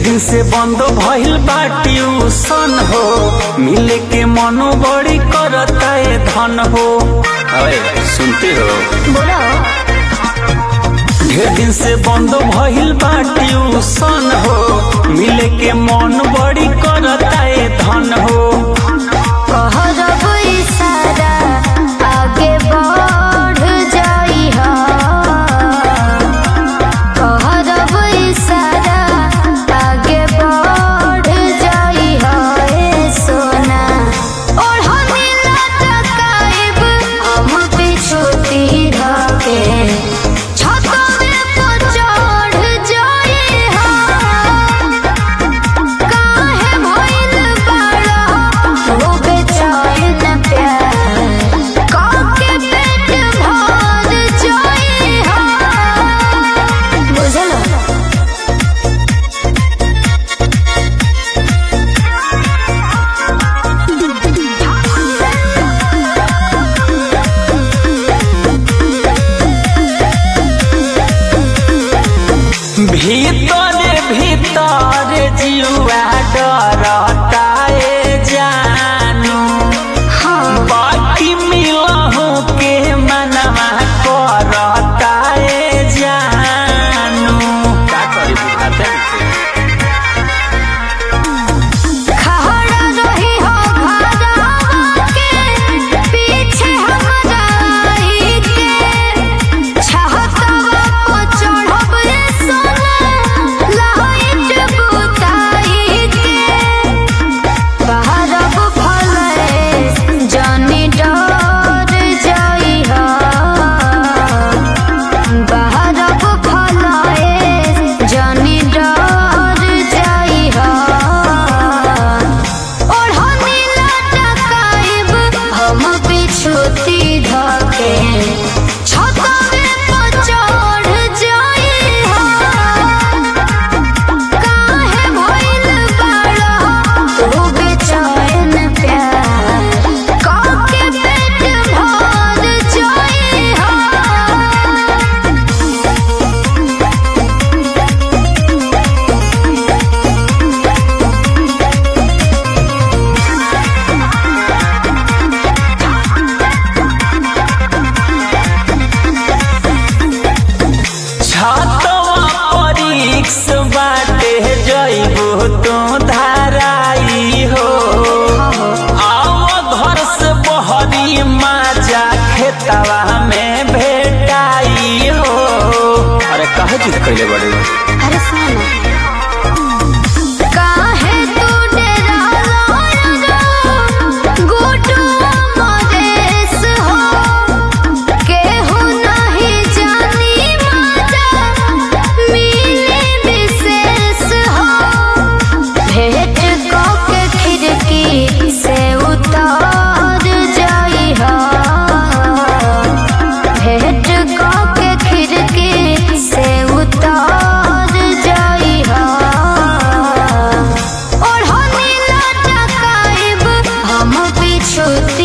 दिन से बंद भइल बा ट्यूशन हो मिले के मनो बड़ी करता है धन हो अरे सुनते हो बोलो ढेर दिन से बंद भइल बा ट्यूशन हो मिले के मन बड़ी करता है धन हो कहरब इशारा आगे बढ़ जाई हा कहरब इशारा आगे बढ़ जाई हा ए सोना और हमें लटकाइब हम पिछुती धके छतवे पर चढ़ जाई हा काहे भइल बाड़ा हो बेचैन प्यार काके पेट भर जाई हा बुझलो भीतर भीतर जुआ डरता है जानू हाँ बाकी मिलहु के मनवा करता है जानू का करी बुझाते खड़ा रही हो घरवा के पीछे हमरा आई के छहतवा पर चढ़ब रे सोना लाइट बुताई के बहरब फले जानी डर जाई हा बहरब फले जानी डर जाई हा और हनी लटकाइब हम पिछुती धके छतवे पर चढ़ जाई हा काहे भइल बाड़ा तू बेचैन प्यार काके पेट भर जाई हा छतवा परीक्ष बाटे जइबो तो धाराई हो आव घर से बहरी माजा खेतवा में भेटाई हो अरे कहे जिद कैले बड़े अरे सुनो काहे तू डराला गोटू मदेस हो केहू नहीं जानी माता मिले विशेष हो भेंट के खिड़की से उतार जाई हा भेंट के खिड़की से उतार जाई हा और हनी लटकाइब हम पिछुती